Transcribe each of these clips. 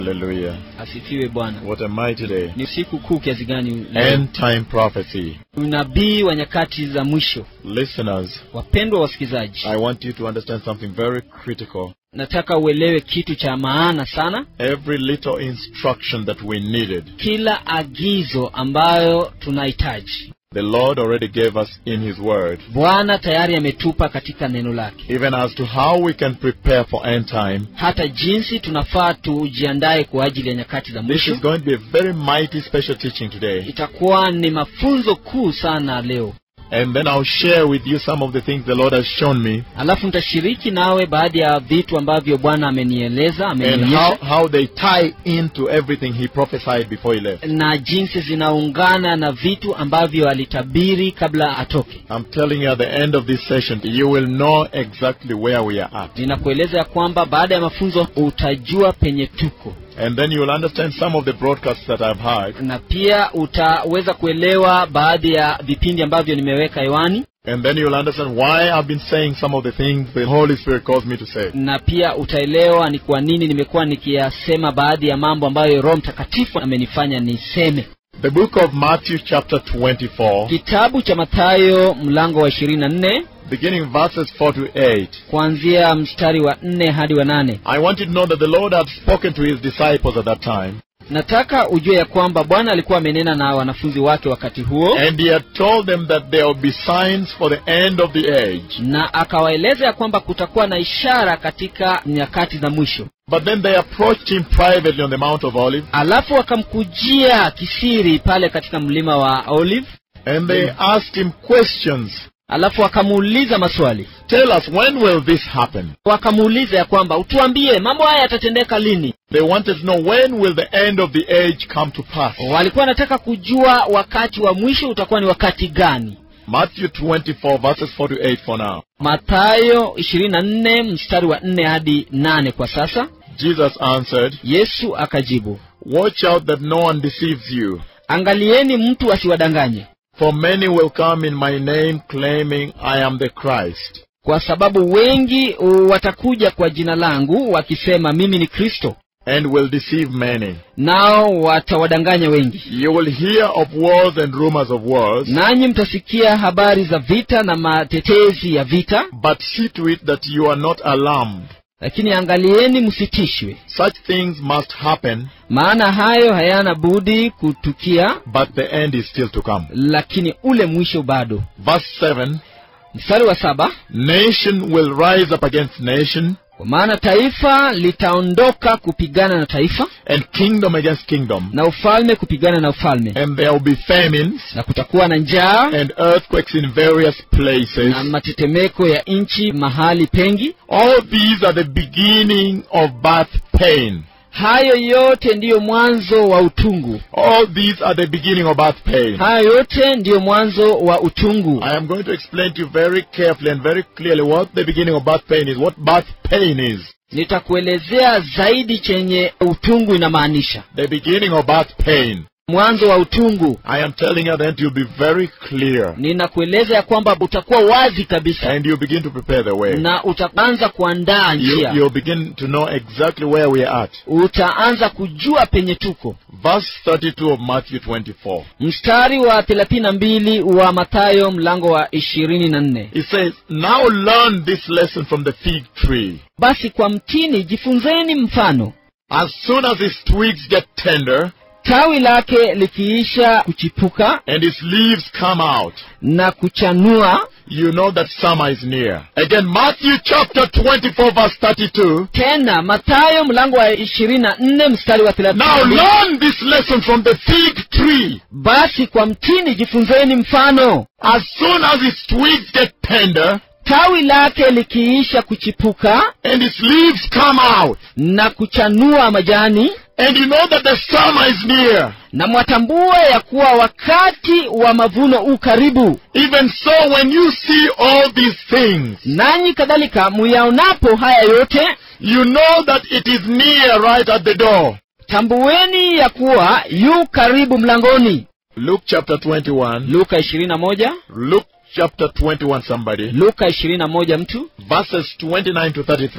Hallelujah. asifiwe bwana What a mighty day. ni siku kuu kiasi gani leo? End time prophecy. unabii wa nyakati za mwisho Listeners, wapendwa wasikilizaji I want you to understand something very critical. nataka uelewe kitu cha maana sana Every little instruction that we needed, kila agizo ambayo tunahitaji the Lord already gave us in His Word. bwana tayari ametupa katika neno lake Even as to how we can prepare for end time. hata jinsi tunafaa tujiandae kwa ajili ya nyakati za This mwisho is going to be a very mighty special teaching today. itakuwa ni mafunzo kuu sana leo And then I'll share with you some of the things the Lord has shown me alafu nitashiriki nawe baadhi ya vitu ambavyo bwana amenieleza and how, amenionyesha how they tie into everything He prophesied before He left. na jinsi zinaungana na vitu ambavyo alitabiri kabla atoke I'm telling you at the end of this session, you will know exactly where we are at. ninakueleza ya kwamba baada ya mafunzo utajua penye tuko And then you will understand some of the broadcasts that I've had. na pia utaweza kuelewa baadhi ya vipindi ambavyo nimeweka hewani And then you will understand why I've been saying some of the things the Holy Spirit calls me to say. na pia utaelewa ni kwa nini nimekuwa nikiyasema baadhi ya mambo ambayo roho mtakatifu amenifanya niseme The book of Matthew, chapter 24, kitabu cha mathayo mlango wa ishirini na nne beginning verses 4 to 8. kuanzia mstari wa nne hadi wa nane I want you to know that the Lord had spoken to his disciples at that time, nataka ujue ya kwamba bwana alikuwa amenena na wanafunzi wake wakati huo and he had told them that there will be signs for the end of the age. na akawaeleza ya kwamba kutakuwa na ishara katika nyakati za mwisho But then they approached him privately on the Mount of Olives, alafu wakamkujia kisiri pale katika mlima wa olive and they asked him questions. alafu wakamuuliza maswali Tell us, when will this happen? wakamuuliza ya kwamba utuambie mambo haya yatatendeka lini They wanted to know when will the end of the age come to pass. walikuwa wanataka kujua wakati wa mwisho utakuwa ni wakati gani Matthew 24 verses 4 to 8 for now. mathayo 24 mstari wa 4 hadi 8 kwa sasa Jesus answered, yesu akajibu Watch out that no one deceives you. angalieni mtu asiwadanganye For many will come in my name claiming I am the Christ. kwa sababu wengi watakuja kwa jina langu wakisema mimi ni kristo And will deceive many. nao watawadanganya wengi You will hear of wars and rumors of wars, nanyi mtasikia habari za vita na matetezi ya vita but see to it that you are not alarmed. lakini angalieni msitishwe Such things must happen, maana hayo hayana budi kutukia but the end is still to come. lakini ule mwisho bado Verse 7 mstari wa saba Nation will rise up against nation, kwa maana taifa litaondoka kupigana na taifa and kingdom against kingdom. na ufalme kupigana na ufalme And there will be famines na kutakuwa na njaa and earthquakes in various places. na matetemeko ya nchi mahali pengi All these are the beginning of birth pain. hayo yote ndiyo mwanzo wa utungu All these are the beginning of birth pain. hayo yote ndiyo mwanzo wa utungu I am going to explain to you very carefully and very clearly what the beginning of birth pain is, what birth pain is. nitakuelezea zaidi chenye utungu inamaanisha The beginning of birth pain. mwanzo wa utungu I am telling you that you'll be very clear ninakueleza ya kwamba utakuwa wazi kabisa and you begin to prepare the way. na utaanza kuandaa You, njia you'll begin to know exactly where we are at. utaanza kujua penye tuko Verse 32 of Matthew 24. mstari wa thelathini na mbili wa mathayo mlango wa ishirini na nne It says, Now learn this lesson from the fig tree. basi kwa mtini jifunzeni mfano As soon as its twigs get tender tawi lake likiisha kuchipuka and its leaves come out, na kuchanua you know that summer is near. Again, Matthew chapter 24 verse 32. tena mathayo mlango wa ishirini na nne mstari wa thelathini Now na mbili learn this lesson from the fig tree. basi kwa mtini jifunzeni mfano As soon as its twigs get tender tawi lake likiisha kuchipuka and its leaves come out, na kuchanua majani and you know that the summer is near. na mwatambua ya kuwa wakati wa mavuno u karibu Even so, when you see all these things, nanyi kadhalika muyaonapo haya yote you know that it is near right at the door. tambueni ya kuwa yu karibu mlangoni Luke chapter 21. luka ishirini na moja Luke chapter 21, somebody. luka ishirini na moja mtu Verses 29 to 33.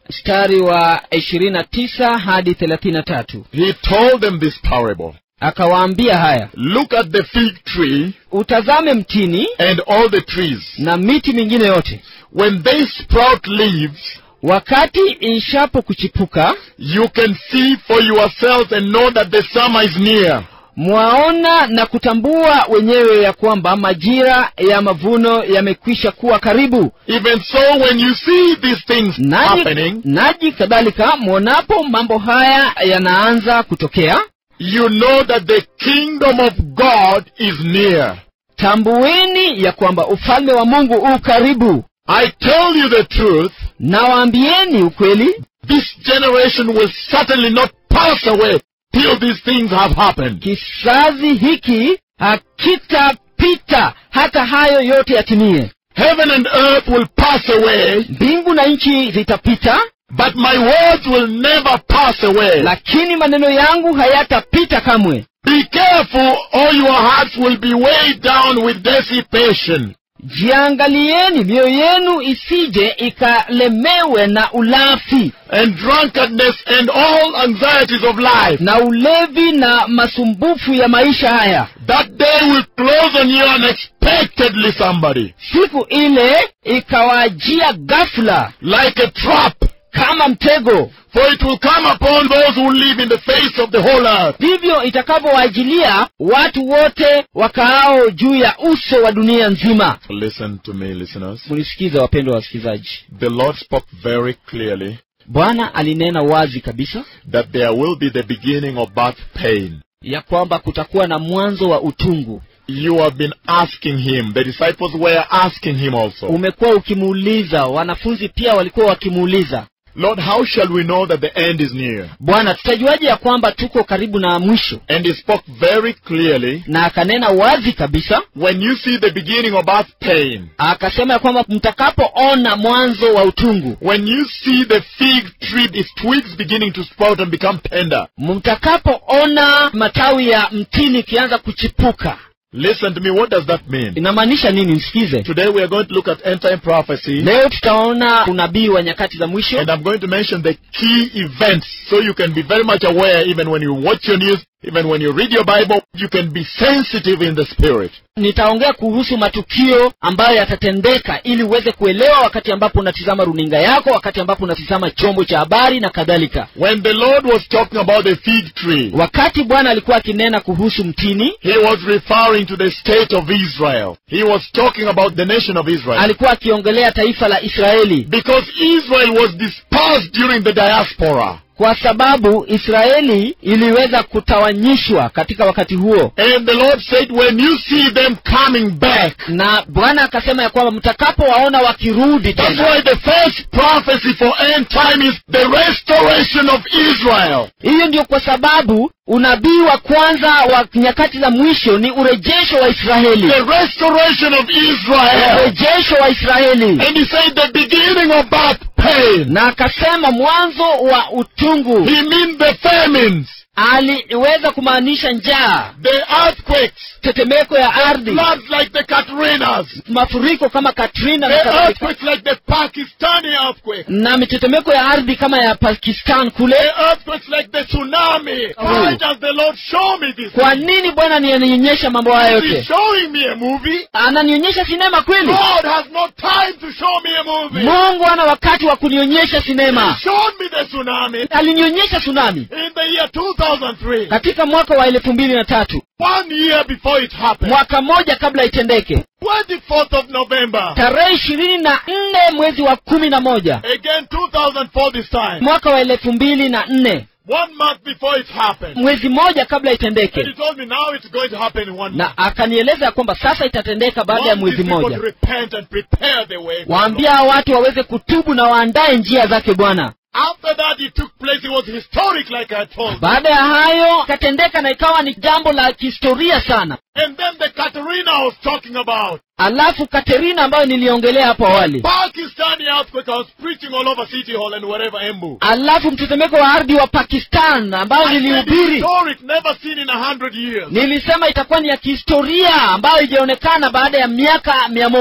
mstari wa ishirini na tisa hadi thelathini na tatu he told them this parable. akawaambia haya Look at the fig tree utazame mtini and all the trees. na miti mingine yote When they sprout leaves, wakati ishapo kuchipuka you can see for yourselves and know that the summer is near. mwaona na kutambua wenyewe ya kwamba majira ya mavuno yamekwisha kuwa karibu Even so, when you see these things naji, happening, naji kadhalika mwonapo mambo haya yanaanza kutokea you know that the kingdom of God is near. tambueni ya kwamba ufalme wa mungu u karibu I tell you the truth, nawaambieni ukweli this generation will certainly not pass away till these things have happened. kizazi hiki hakitapita hata hayo yote yatimie Heaven and earth will pass away, mbingu na nchi zitapita but my words will never pass away. lakini maneno yangu hayatapita kamwe Be careful, or your hearts will be weighed down with dissipation. jiangalieni mioyo yenu isije ikalemewe na ulafi and drunkenness and all anxieties of life. na ulevi na masumbufu ya maisha haya That day will close on you unexpectedly, somebody, siku ile ikawajia ghafula like a trap. kama mtego For it will come upon those who live in the face of the whole earth. ndivyo itakavyowajilia watu wote wakaao juu ya uso wa dunia nzima Listen to me, listeners. mlisikiza wapendwa wasikilizaji The Lord spoke very clearly bwana alinena wazi kabisa that there will be the beginning of birth pain. ya kwamba kutakuwa na mwanzo wa utungu You have been asking him. The disciples were asking him also. umekuwa ukimuuliza wanafunzi pia walikuwa wakimuuliza Lord, how shall we know that the end is near? bwana tutajuaje ya kwamba tuko karibu na mwisho And he spoke very clearly. na akanena wazi kabisa When you see the beginning of birth pain, akasema ya kwamba mtakapoona mwanzo wa utungu when you see the fig tree, its twigs beginning to sprout and become tender, mtakapoona matawi ya mtini ikianza kuchipuka listen to me, what does that mean? inamaanisha nini msikize Today we are going to look at end time prophecy, leo tutaona unabii wa nyakati za mwisho and I'm going to mention the key events so you can be very much aware even when you watch your news, even when you read your Bible, you can be sensitive in the spirit. nitaongea kuhusu matukio ambayo yatatendeka ili uweze kuelewa wakati ambapo unatizama runinga yako wakati ambapo unatizama chombo cha habari na kadhalika When the Lord was talking about the fig tree, wakati bwana alikuwa akinena kuhusu mtini He was referring to the state of Israel. He was talking about the nation of Israel. alikuwa akiongelea taifa la israeli Because Israel was dispersed during the diaspora. kwa sababu israeli iliweza kutawanyishwa katika wakati huo And the Lord said, when you see them coming back, na bwana akasema ya kwamba mtakapowaona wakirudi that's tena why the first prophecy for end time is the restoration of Israel. hiyo ndio kwa sababu unabii wa kwanza wa nyakati za mwisho ni urejesho wa israeli The restoration of Israel. urejesho wa israeli And he said the beginning of birth pain. na akasema mwanzo wa utungu He means the famines, aliweza kumaanisha njaa the earthquakes, tetemeko ya ardhi floods like the Katrinas, mafuriko kama katrina na the kadhalika earthquakes like the Pakistani earthquake. na mitetemeko ya ardhi kama ya pakistan kule The earthquakes like the tsunami. Oh. Why does the Lord show me this? kwa nini bwana ananionyesha mambo haya Is he yote showing me a movie? ananionyesha sinema kweli God has no time to show me a movie. mungu ana wakati wa kunionyesha He sinema showed me the tsunami alinionyesha tsunami in the year 2003. katika mwaka wa elfu mbili na tatu One year before it happened. mwaka mmoja kabla itendeke 24th of November. tarehe ishirini na nne mwezi wa kumi na moja Again 2004 this time. mwaka wa elfu mbili na nne One month before it happened. mwezi mmoja kabla And he itendeke told me now it's going to happen in one month. na akanieleza ya kwamba sasa itatendeka baada ya Want mwezi these people mmoja to repent and prepare the way. for the Lord. waambia hawa watu waweze kutubu na waandae njia zake bwana After that, it took place. It was historic, like I told you. baada ya hayo ikatendeka na ikawa ni jambo la kihistoria sana And then the Katerina I was talking about. alafu katerina ambayo niliongelea hapo awali Pakistani earthquake. I was preaching all over City Hall and wherever Embu. alafu mtetemeko wa ardhi wa pakistan ambayo I said nilihubiri historic, never seen in a hundred years. nilisema itakuwa ni ya kihistoria ambayo ijaonekana baada ya miaka mia moja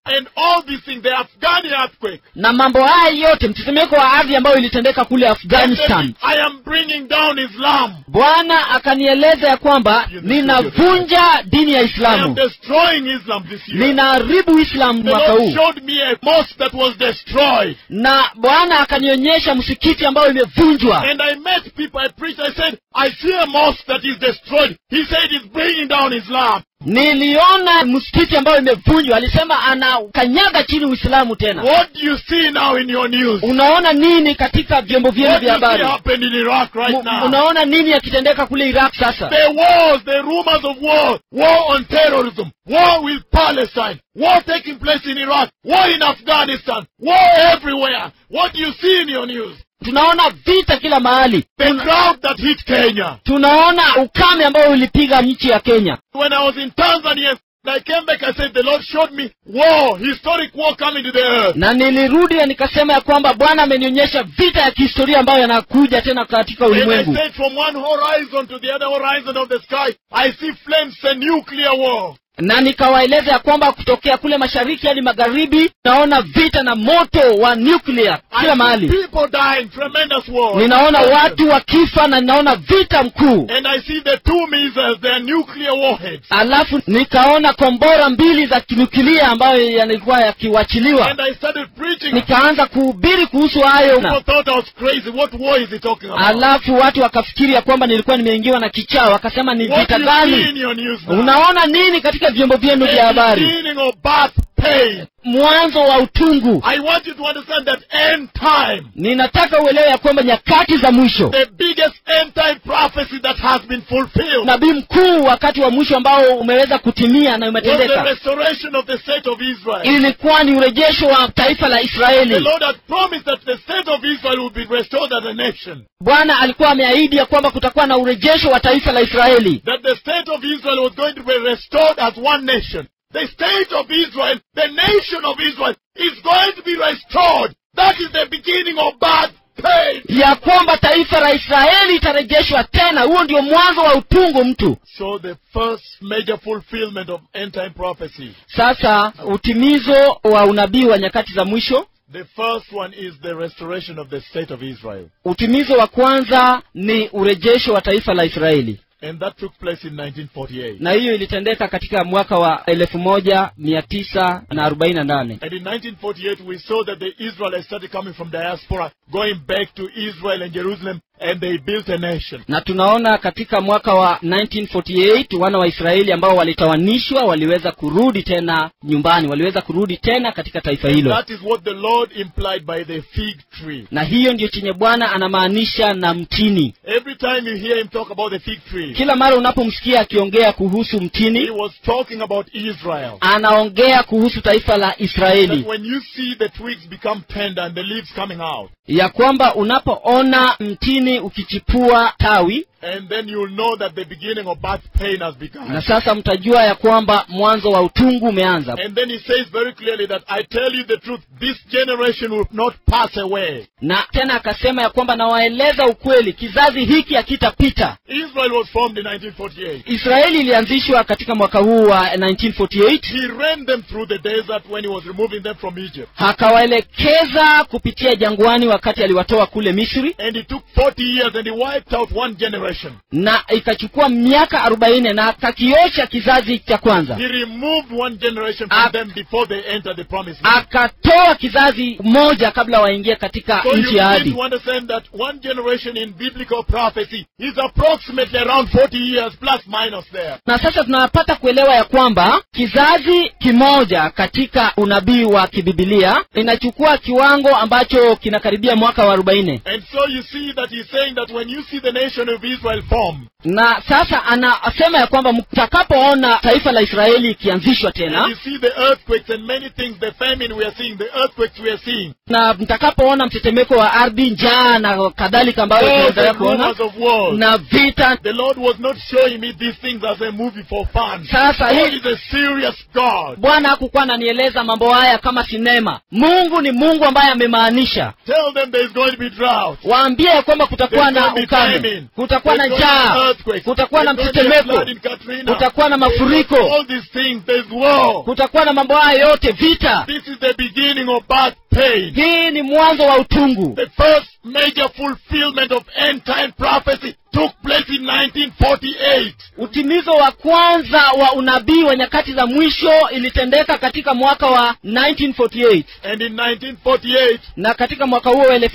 and all these things, the Afghani earthquake. na mambo haya yote mtetemeko wa ardhi ambayo ilitendeka kule And afghanistan then I am bringing down Islam. bwana akanieleza ya kwamba ninavunja dini ya I am islamu destroying Islam this year. ninaharibu islamu The mwaka Lord huu showed me a mosque that was destroyed. na bwana akanionyesha msikiti ambayo imevunjwa And I met people, I preached, I said, I see a mosque that is destroyed. He said it's bringing down Islam. niliona msikiti ambayo imevunjwa alisema anakanyaga chini uislamu tena What do you see now in your news? unaona nini katika vyombo vyenu What do vya you see habari happened in Iraq right Mu- now? unaona nini yakitendeka kule iraq sasa The wars, the rumors of war, war on terrorism, war with Palestine, war taking place in Iraq, war in Afghanistan, war everywhere. What do you see in your news? tunaona vita kila mahali The drought that hit Kenya. tunaona ukame ambao ulipiga nchi ya kenya When I was in Tanzania, I came back, I said, the Lord showed me war, historic war coming to the earth. na nilirudi na nikasema ya kwamba bwana amenionyesha vita ya kihistoria ambayo yanakuja tena katika And I ulimwengu said, from one horizon to the other horizon of the sky, I see flames and nuclear war. na nikawaeleza ya kwamba kutokea kule mashariki hadi magharibi naona vita na moto wa nuclear I kila see mahali people dying, tremendous war. ninaona watu wakifa na ninaona vita mkuu And I see the two missiles, their nuclear warheads. alafu nikaona kombora mbili za kinukilia ambayo yalikuwa yakiwachiliwa And I started preaching. nikaanza kuhubiri kuhusu hayo People thought I was crazy. What war is he talking about? alafu watu wakafikiri ya kwamba nilikuwa nimeingiwa na kichaa wakasema ni What vita do you see in gani your news now? unaona nini katika vyombo vyenu vya The habari beginning of birth pain. mwanzo wa utungu I want you to understand that end time, ninataka uelewe ya kwamba nyakati za mwisho the biggest end time prophecy that has been fulfilled, nabii mkuu wakati wa mwisho ambao umeweza kutimia na was the umetendeka restoration of the state of Israel. ilikuwa ni urejesho wa taifa la The israeli Lord had promised that the state of Israel will be restored as a nation. bwana alikuwa ameahidi ya kwamba kutakuwa na urejesho wa taifa la israeli That the state of Israel was going to be restored as one nation. The state of Israel, the nation of Israel, is going to be restored. That is the beginning of bad pain. ya kwamba taifa la israeli itarejeshwa tena huo ndio mwanzo wa utungu mtu So the first major fulfillment of end time prophecy. sasa utimizo wa unabii wa nyakati za mwisho The first one is the restoration of the state of Israel. utimizo wa kwanza ni urejesho wa taifa la israeli And that took place in 1948. na hiyo ilitendeka katika mwaka wa elfu moja mia tisa na arobaini na nane And in 1948, we saw that the Israelites started coming from diaspora, going back to Israel and Jerusalem, and they built a nation. na tunaona katika mwaka wa 1948 wana wa israeli ambao walitawanishwa waliweza kurudi tena nyumbani waliweza kurudi tena katika taifa hilo That is what the Lord implied by the fig tree. na hiyo ndio chenye bwana anamaanisha na mtini Every time you hear him talk about the fig tree, kila mara unapomsikia akiongea kuhusu he mtini was talking about Israel. anaongea kuhusu taifa la That israeli when you see the twigs become tender and the leaves coming out, ya kwamba unapoona mtini ukichipua tawi and then you'll know that the beginning of birth pain has begun. na sasa mtajua ya kwamba mwanzo wa utungu umeanza And then he says very clearly that I tell you the truth, this generation will not pass away. na tena akasema ya kwamba nawaeleza ukweli kizazi hiki hakitapita Israel was formed in 1948. israeli ilianzishwa katika mwaka huu wa 1948 He ran them through the desert when he was removing them from Egypt. akawaelekeza kupitia jangwani wakati aliwatoa kule misri And it took 40 years and he wiped out one generation. na ikachukua miaka arobaini na akakiosha kizazi cha kwanza He removed one generation from Ak- them before they entered the promised land. akatoa kizazi moja kabla waingie katika So you nchi ya need ahadi to understand that one generation in biblical prophecy is approximately around 40 years plus minus there. na sasa tunapata kuelewa ya kwamba kizazi kimoja katika unabii wa kibibilia inachukua kiwango ambacho kinakaribia mwaka wa arobaini And so you see that he's saying that when you see the nation of Israel form, na sasa anasema ya kwamba mtakapoona taifa la israeli ikianzishwa and tena you see the earthquakes and many things, the famine we are seeing, the earthquakes we are seeing, na mtakapoona mtetemeko wa ardhi njaa na kadhalika ambayo all the tunaendelea kuona rumors of wars, na vita the Lord was not showing me these things as a movie for fun. Sasa God hii- is a serious God. bwana hakukuwa ananieleza mambo haya kama sinema mungu ni mungu ambaye amemaanisha Tell them there is going to be drought. waambie ya kwamba kutakuwa There's na going to be ukame famine. kutakuwa kutakuwa na There's going to be njaa earthquakes. kutakuwa na There's going to be a mtetemeko flood in Katrina. kutakuwa na mafuriko All these things, there's war. kutakuwa na mambo haya yote vita This is the beginning of bad pain. hii ni mwanzo wa utungu The first major fulfillment of end time prophecy took place in 1948. utimizo wa kwanza wa unabii wa nyakati za mwisho ilitendeka katika mwaka wa 1948 And in 1948, na katika mwaka huo wa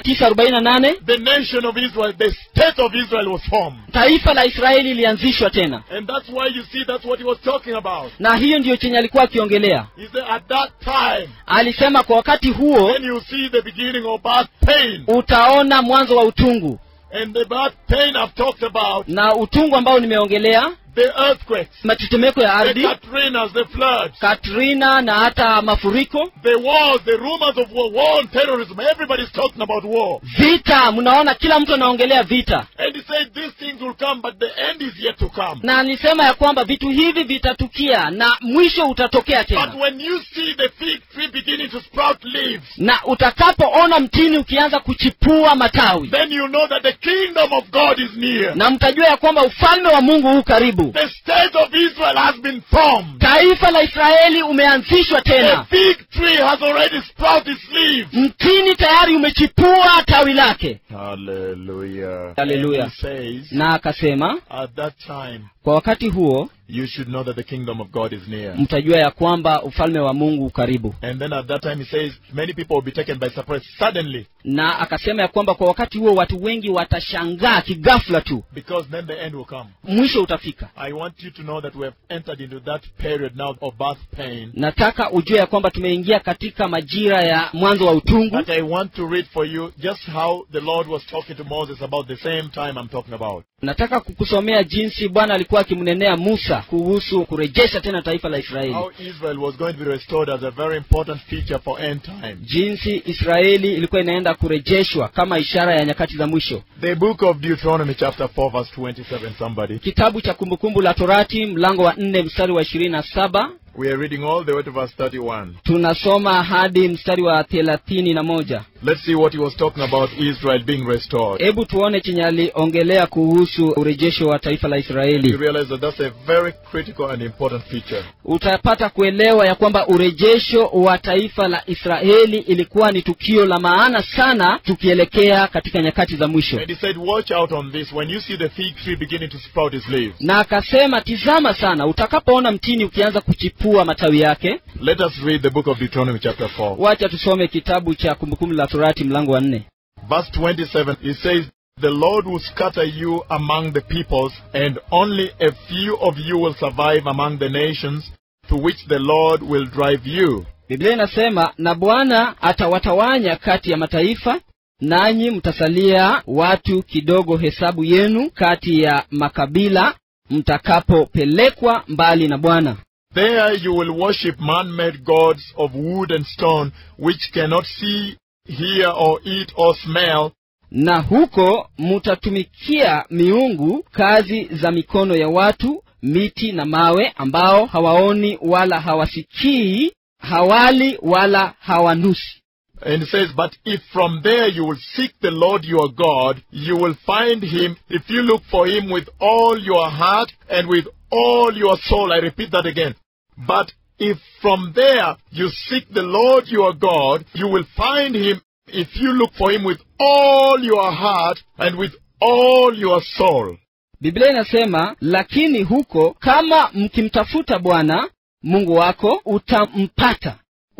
1948 the nation of Israel, the state of Israel was formed. taifa la israeli ilianzishwa tena And that's why you see that's what he was talking about. na hiyo ndiyo chenye alikuwa akiongelea He said at that time, alisema kwa wakati huo then you see the beginning of bad pain. utaona mwanzo wa utungu And the bad pain I've talked about, na utungu ambao nimeongelea the earthquakes, matetemeko ya the ardhi Katrinas, the floods, katrina na hata mafuriko the wars, the rumors of war, war and terrorism. Everybody's talking about war. vita mnaona kila mtu anaongelea vita And he said these things will come, but the end is yet to come. na alisema ya kwamba vitu hivi vitatukia na mwisho utatokea But tena when you see the fig tree beginning to sprout leaves, na utakapoona mtini ukianza kuchipua matawi then you know that the kingdom of God is near. na mtajua ya kwamba ufalme wa mungu huu karibu The state of Israel has been formed. taifa la israeli umeanzishwa The tena fig tree has already sprouted its leaves. mtini tayari umechipua tawi lake Hallelujah. Hallelujah. And he says, na akasema at that time, kwa wakati huo you should know that the kingdom of God is near. mtajua ya kwamba ufalme wa mungu u karibu And then at that time, he says, many people will be taken by surprise suddenly, na akasema ya kwamba kwa wakati huo watu wengi watashangaa kigafla tu because then the end will come. mwisho utafika I want you to know that we have entered into that period now of birth pain. nataka ujue ya kwamba tumeingia katika majira ya mwanzo wa utungu But I want to read for you just how the Lord was talking to Moses about the same time I'm talking about. nataka kukusomea jinsi bwana alikuwa akimnenea musa kuhusu kurejesha tena taifa la israeli How Israel was going to be restored as a very important feature for end time. jinsi israeli ilikuwa inaenda kurejeshwa kama ishara ya nyakati za mwisho The book of Deuteronomy, chapter 4, verse 27, somebody. kitabu cha kumbukumbu la torati mlango wa nne mstari wa ishirini na saba We are reading all the way to verse 31. tunasoma hadi mstari wa thelathini na moja Let's see what he was talking about Israel being restored. hebu tuone chenye aliongelea kuhusu urejesho wa taifa la You israeli realize that that's a very critical and important feature. utapata kuelewa ya kwamba urejesho wa taifa la israeli ilikuwa ni tukio la maana sana tukielekea katika nyakati za mwisho And he said, Watch out on this. When you see the fig tree beginning to sprout its leaves, na akasema tizama sana utakapoona mtini ukianza kuchipua matawi yake let us read the book of Deuteronomy, chapter 4. wacha tusome kitabu cha kumbukumbu la torati mlango wa nne Verse 27, it says, The Lord will scatter you among the peoples, and only a few of you will survive among the nations to which the Lord will drive you. biblia inasema na bwana atawatawanya kati ya mataifa nanyi mtasalia watu kidogo hesabu yenu kati ya makabila mtakapopelekwa mbali na bwana There you will worship man-made gods of wood and stone, which cannot see, hear, or eat, or smell, na huko mutatumikia miungu kazi za mikono ya watu miti na mawe ambao hawaoni wala hawasikii hawali wala hawanusi And it says, But if from there you will seek the Lord your God, you will find him if you look for him with all your heart and with all your soul. I repeat that again. But if from there you seek the Lord your God, you will find him if you look for him with all your heart and with all your soul. biblia inasema lakini huko kama mkimtafuta bwana mungu wako utampata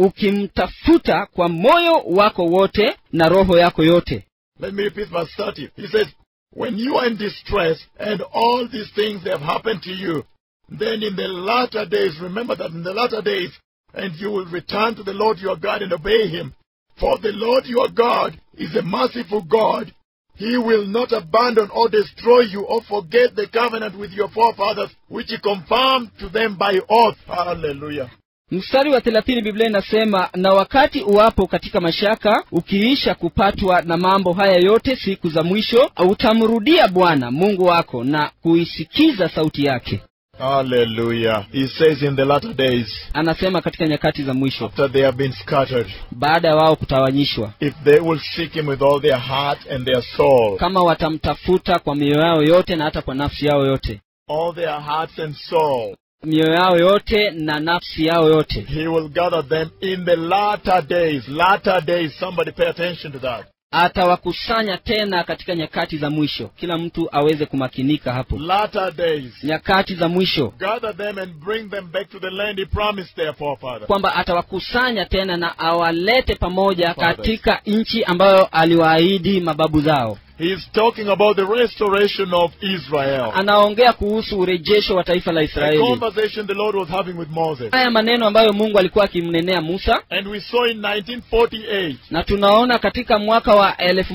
ukimtafuta kwa moyo wako wote na roho yako yote Let me repeat verse 30. He says, When you are in distress and all these things have happened to you, then in the latter days, remember that in the latter days, and you will return to the Lord your God and obey him. For the Lord your God is a merciful God. He will not abandon or destroy you or forget the covenant with your forefathers, which he confirmed to them by oath. Hallelujah. mstari wa thelathini biblia inasema na wakati uwapo katika mashaka ukiisha kupatwa na mambo haya yote siku za mwisho utamrudia bwana mungu wako na kuisikiza sauti yake Hallelujah. He says in the latter days, anasema katika nyakati za mwisho after they have been scattered, baada ya wao kutawanyishwa if they will seek him with all their heart and their soul, kama watamtafuta kwa mioyo yao yote na hata kwa nafsi yao yote all their hearts and soul, mioyo yao yote na nafsi yao yote he will gather them in the latter days. Latter days. Somebody pay attention to that. atawakusanya tena katika nyakati za mwisho kila mtu aweze kumakinika hapo Latter days. nyakati za mwisho Gather them and bring them back to the land he promised their forefathers. kwamba atawakusanya tena na awalete pamoja Fathers. katika nchi ambayo aliwaahidi mababu zao He's talking about the restoration of Israel. anaongea kuhusu urejesho wa taifa la A israeli conversation the Lord was having with Moses. haya maneno ambayo mungu alikuwa akimnenea musa And we saw in 1948, na tunaona katika mwaka wa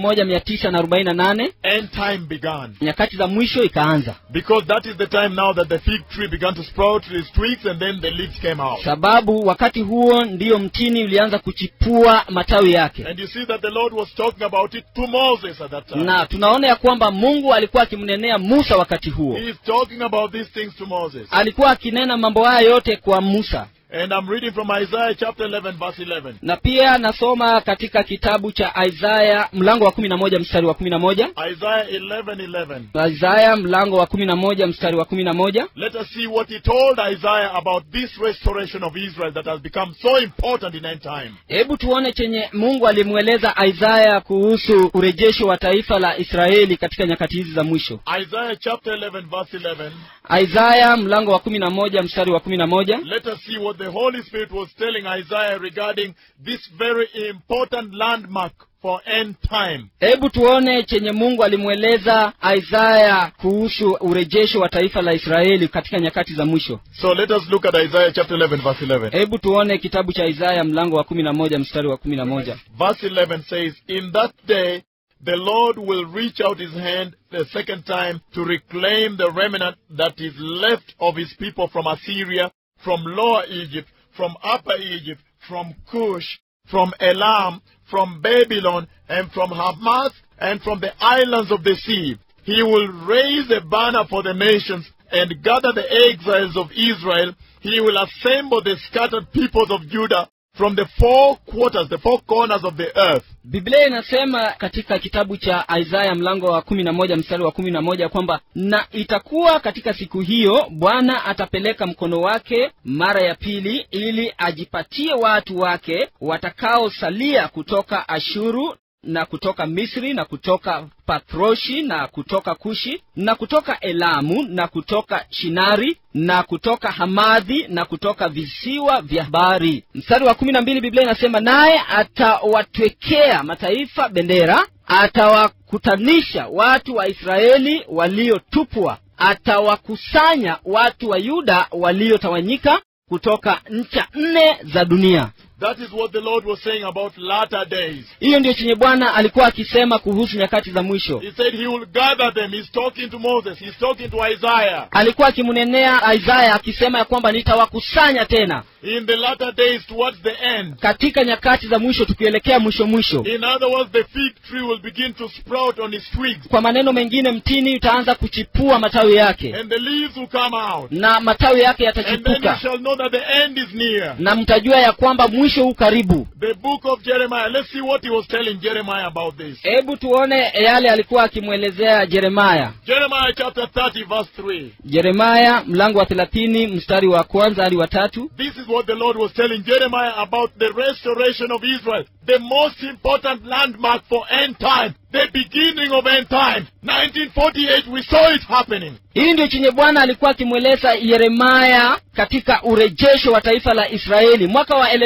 1948 end time began. nyakati za mwisho ikaanza Because that is the time now that the fig tree began to sprout its twigs and then the leaves came out. sababu wakati huo ndiyo mtini ulianza kuchipua matawi yake And you see that the Lord was talking about it to Moses at that time. na tunaona ya kwamba mungu alikuwa akimnenea musa wakati huo He is talking about these things to Moses. alikuwa akinena mambo haya yote kwa musa And I'm reading from Isaiah chapter 11, verse 11. na pia nasoma katika kitabu cha isaya mlango wa kumi na moja mstari wa kumi na moja Isaiah 11, 11. isaya mlango wa kumi na moja mstari wa kumi na moja Let us see what he told Isaiah about this restoration of Israel that has become so important in end time. hebu tuone chenye mungu alimweleza isaya kuhusu urejesho wa taifa la israeli katika nyakati hizi za mwisho Isaiah chapter 11, verse 11. isaya mlango wa kumi na moja mstari wa kumi na moja Let us see what the Holy Spirit was telling Isaiah regarding this very important landmark for end time. hebu tuone chenye mungu alimweleza isaya kuhusu urejesho wa taifa la israeli katika nyakati za mwisho So let us look at Isaiah chapter 11, verse 11. hebu tuone kitabu cha isaya mlango wa kumi na moja mstari wa kumi na moja Verse 11 says, In that day the Lord will reach out his hand the second time to reclaim the remnant that is left of his people from Assyria, from Lower Egypt, from Upper Egypt, from Cush, from Elam, from Babylon, and from Hamath, and from the islands of the sea. He will raise a banner for the nations and gather the exiles of Israel. He will assemble the scattered peoples of Judah from the four quarters, the four corners of the earth. biblia inasema katika kitabu cha isaya mlango wa kumi na moja mstari wa kumi na moja kwamba na itakuwa katika siku hiyo bwana atapeleka mkono wake mara ya pili ili ajipatie watu wake watakaosalia kutoka ashuru na kutoka misri na kutoka patroshi na kutoka kushi na kutoka elamu na kutoka shinari na kutoka hamadhi na kutoka visiwa vya bahari mstari wa kumi na mbili biblia inasema naye atawatwekea mataifa bendera atawakutanisha watu wa israeli waliotupwa atawakusanya watu wa yuda waliotawanyika kutoka ncha nne za dunia That is what the Lord was saying about latter days. hiyo ndiyo chenye bwana alikuwa akisema kuhusu nyakati za mwisho He said he will gather them. He's talking to Moses. He's talking to Isaiah. alikuwa akimnenea isaya akisema ya kwamba nitawakusanya tena In the latter days towards the end. katika nyakati za mwisho tukielekea mwisho mwisho In other words, the fig tree will begin to sprout on its twigs. kwa maneno mengine mtini utaanza kuchipua matawi yake And the leaves will come out. na matawi yake And then you yatachipuka shall know that the end is near. na mtajua ya kwamba mwisho huu karibu The book of Jeremiah. Let's see what he was telling Jeremiah about this. hebu tuone yale alikuwa akimwelezea jeremaya Jeremiah chapter 30 verse 3. jeremaya mlango wa thelathini mstari wa kwanza hadi wa tatu This is what the Lord was telling Jeremiah about the restoration of Israel. The most important landmark for end time. The beginning of end time. 1948, we saw it happening. hii ndio chenye bwana alikuwa akimweleza yeremaya katika urejesho wa taifa la israeli mwaka wa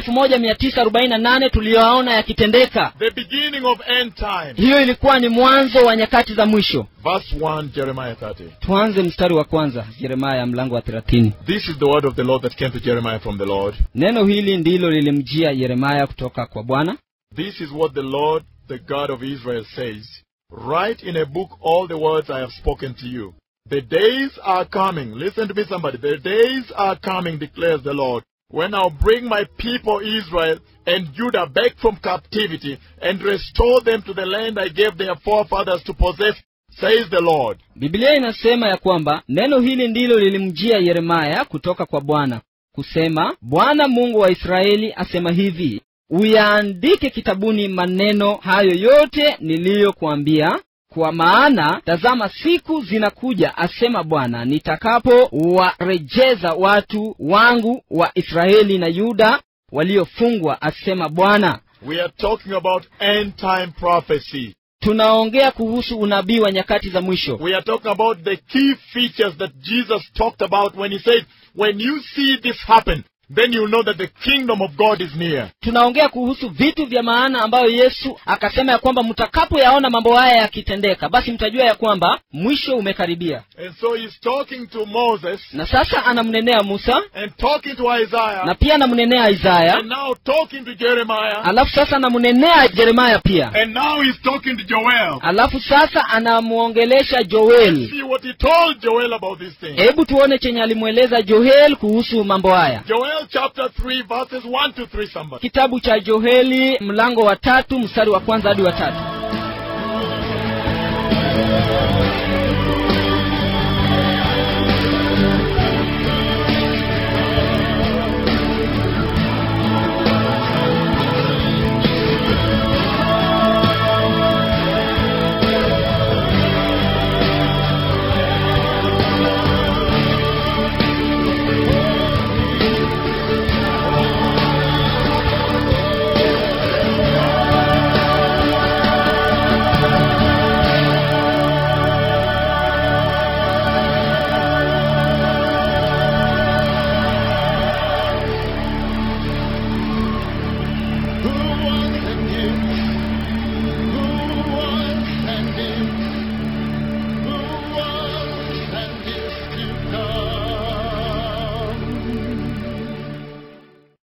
1948 tuliyoaona yakitendeka The beginning of end time. hiyo ilikuwa ni mwanzo wa nyakati za mwisho Verse 1, Jeremiah 30. tuanze mstari wa kwanza yeremaya mlango wa thelathini This is the word of the Lord that came to Jeremiah from the Lord. neno hili ndilo lilimjia yeremaya kutoka kwa bwana This is what the Lord, the God of Israel, says. Write in a book all the words I have spoken to you. The days are coming. Listen to me, somebody. The days are coming, declares the Lord, when I'll bring my people Israel and Judah back from captivity and restore them to the land I gave their forefathers to possess says the Lord. biblia inasema ya kwamba neno hili ndilo lilimjia yeremaya kutoka kwa bwana kusema bwana mungu wa israeli asema hivi uyaandike kitabuni maneno hayo yote niliyokuambia kwa maana tazama siku zinakuja asema bwana nitakapowarejeza watu wangu wa israeli na yuda waliofungwa asema bwana We are talking about end time prophecy. tunaongea kuhusu unabii wa nyakati za mwisho We are talking about the key features that Jesus talked about when he said, when you see this happen, then you know that the kingdom of God is near. tunaongea kuhusu vitu vya maana ambayo yesu akasema ya kwamba mtakapoyaona mambo haya yakitendeka basi mtajua ya kwamba mwisho umekaribia And so he's talking to Moses na sasa anamnenea musa and talking to Isaiah na pia anamnenea isaya and now talking to Jeremiah alafu sasa anamnenea yeremaya pia and now he's talking to Joel. alafu sasa anamwongelesha joeli See what he told Joel about this thing. hebu tuone chenye alimweleza joel kuhusu mambo haya Joel chapter 3 verses 1 to 3 somebody. kitabu cha joeli mlango wa tatu mstari wa kwanza hadi wa tatu